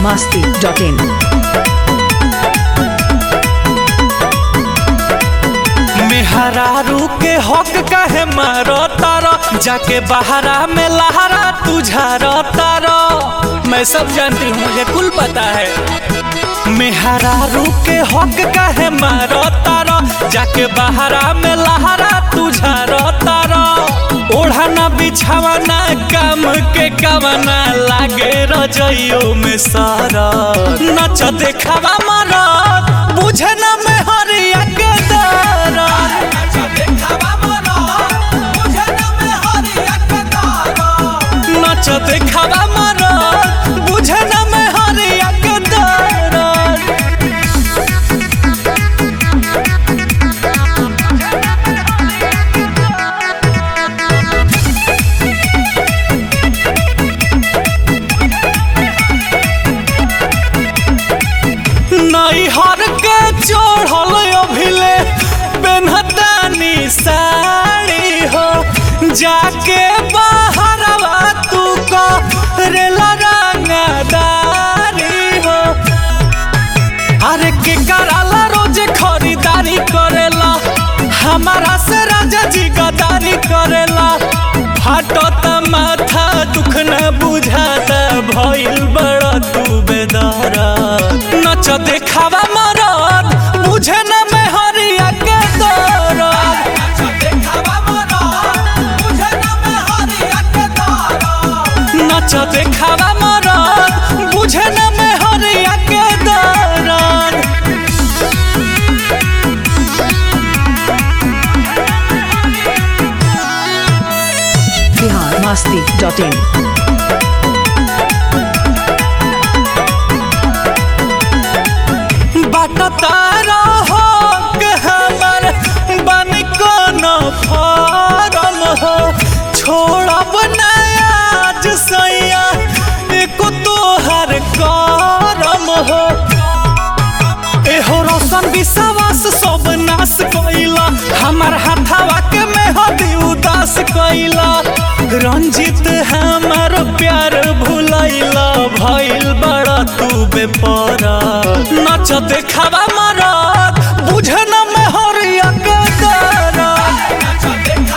masti.in. मेहरारू के हक काहे मारो तारो जाके बहरा में लहरा तुझारो तारो मैं सब जानती हूँ मुझे कुल पता है मेहरारू के हक काहे मारो तारो जाके बहरा में लहरा तुझारो तारो ओढ़ाना बिछावाना काम के कावना लागे रजइयो में सारा नच देखावा मारा बुझे ना में हरिया के दारा नच देखावा मारा बुझे ना में हरिया के दारा नैहर के चढ़ल अभिले पेन्हतानी साड़ी हो जाके बाहरवा तू करेला रंगदारी हो अरे के कराला रोज खरीदारी करेला हमारा से राजा जी गदारी करेला फाटो त माथा दुख न बुझाता भइल बड़ा तू बेदारा नच देखावा मरद बुझे न में हरिया के दरद नच देखावा मरद बुझे न में हरिया के दरद Bihar masti.in. बाटतारा हो के हमर बन कोन फारम हो छोड़ब नया आज सैया एको तोहर करम हो एहो रोशन विश्वास सब नाश कैला हमार हाथावा के मेहदी उदास कैला रंजित हमार प्यार भुलैला भइल बड़ा तू बेपरा नच देखावा मरद बुझे न मेहरिया के दरद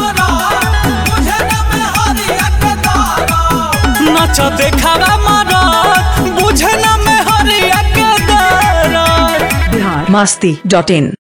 नच देखावा मरद बुझे न मेहरिया के दरद Bihar masti.in.